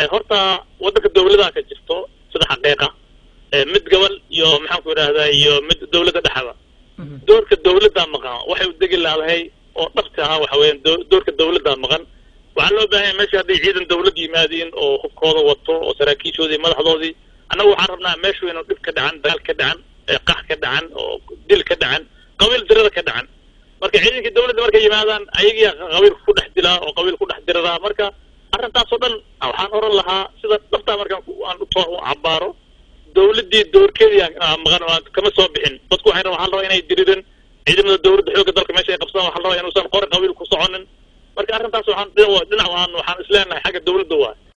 horta waddanka dawladaha ka jirto sida xaqiiqa mid gobol iyo maxaan ku idhahdaa iyo mid dawladda dhexda doorka dawladdaa maqan waxay u degi laadahay oo dhabti ahaa waxa weeyaan doorka dawladdaa maqan waxaa loo baahanya meesha hadday ciidan dawlad yimaadiin oo hubkooda wato oo saraakiishoodii madaxdoodii annagu waxaan rabnaa meeshu inuu dhib ka dhacan dagaal ka dhacan qax ka dhacan oo dil ka dhacan qabiil dirada ka dhacan marka ciidankii dawladda markay yimaadaan ayagiia qabiilka ku dhex dilaa oo qabiil ku dhex diradaa marka arrintaasoo dhan waxaan oran lahaa sida dhabtaa markaan aan u cabaaro dawladdii doorkeedii maqan kama soo bixin dadku waxay rabaa waxaa la rabaa inay diririn ciidamada dawladda xoogga dalka meesha ay qabsadaan waxaa la rabaa inuusan qori qabiil ku soconin marka arrintaas waxaan dhinac waxaan waxaan isleenahay xagga dawladda waa